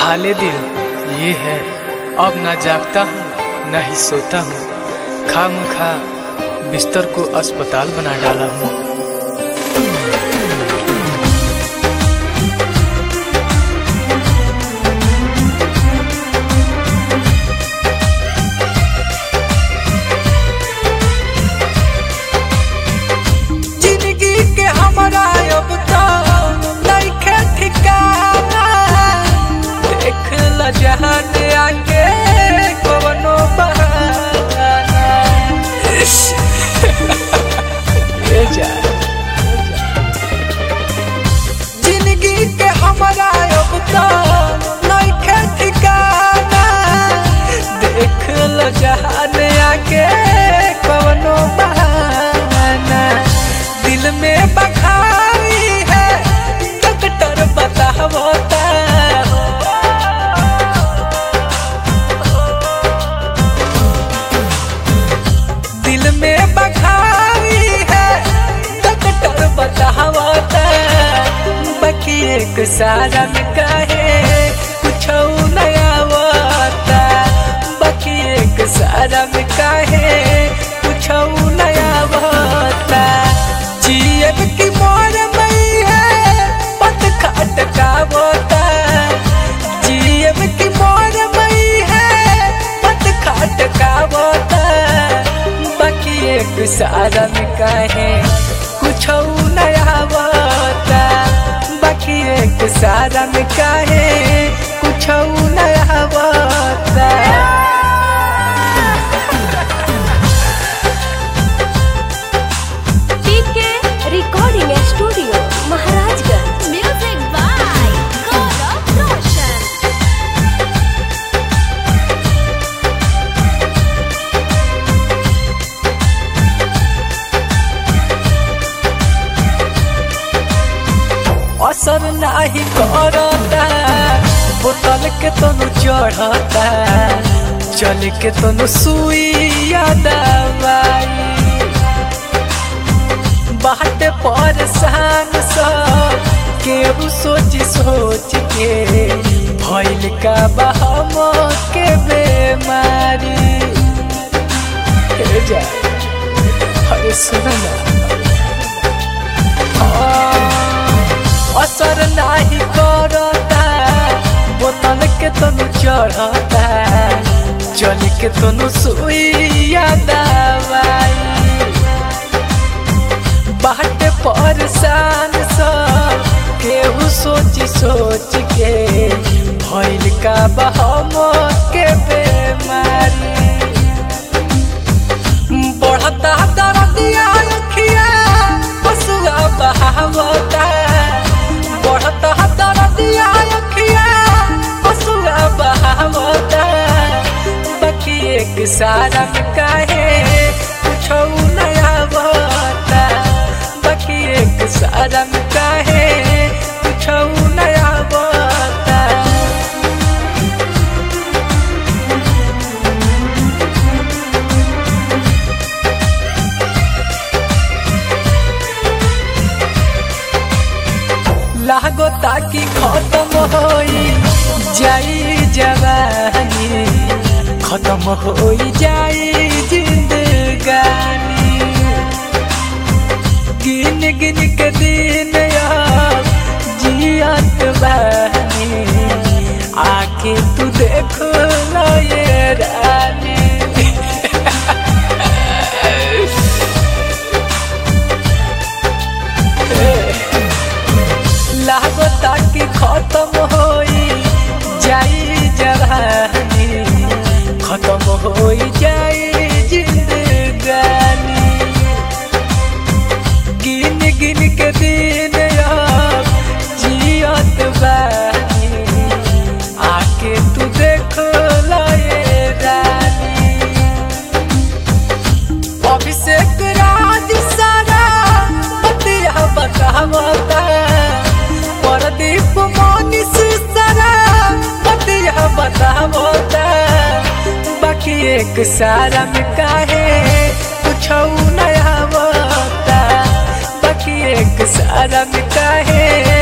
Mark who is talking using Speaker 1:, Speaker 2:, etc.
Speaker 1: हाले दिल ये है अब ना जागता हूँ न ही सोता हूँ खाम खा बिस्तर को अस्पताल बना डाला हूँ
Speaker 2: जिंदगी के हमारा अब तो नइखे ठिकाना देख ल जहान आके कवनो बहाना
Speaker 1: ले जा
Speaker 2: जिंदगी के हमारा अब तो नइखे ठिकाना देख ल जहान आके कवनो बहाना दिल में बखारी है डॉक्टर बतावता दिल में बखारी है डॉक्टर बतावता बाकी एक सारा में काहे कुछ नया होता बाकी एक सारा में काहे कुछ नया होता जीएब की मोर मई है पत खाट का होता जीएब की मोर मई है पत खाट का होता बाकी एक सारा में काहे कुछ नया होता बाकी एक सारा में काहे कुछ नया होता
Speaker 3: P K recording studio Maharajganj music by Gaurav Roshan
Speaker 2: असर नाही करता बोतल के तनु चढ़ता चल के तनु सुइया दवाई बाट पर शान सब केहू सोच सोच के भइल का बहम के बेमारी हे जा अरे सुन ना असर नाही करता बोतल के तनु चढ़ता चल के तनु सुइया दवाई बाट पर शान सब केहू सोच सोच के भइल का बहम के बेमारी बढ़ता दर्दिया अखिया पशुआ बहावता बढ़ता दर्दिया अखिया पशुआ बहावता बाकी एक सारा में काहे कुछ नया बता बाकी एक सारा में काहे कुछ नया बता लागो ताकि खत्म होई जाई जवानी खत्म होई जाई जिंदगानी गिन गिन के दिन अब जियत बानी आके तू देख लो ये रानी लागो ताकि खत्म होई जाई जवानी खत्म होई जाई जिंदगानी गिन गिन के दिन अब जियत बानी आके तू देख लो ये रानी अभिषेक राज सारा बतिया बतावता परदीप मोनिस सारा बतिया बतावता बाकी एक सारा में काहे कुछ नया होता बाकी एक सारा में काहे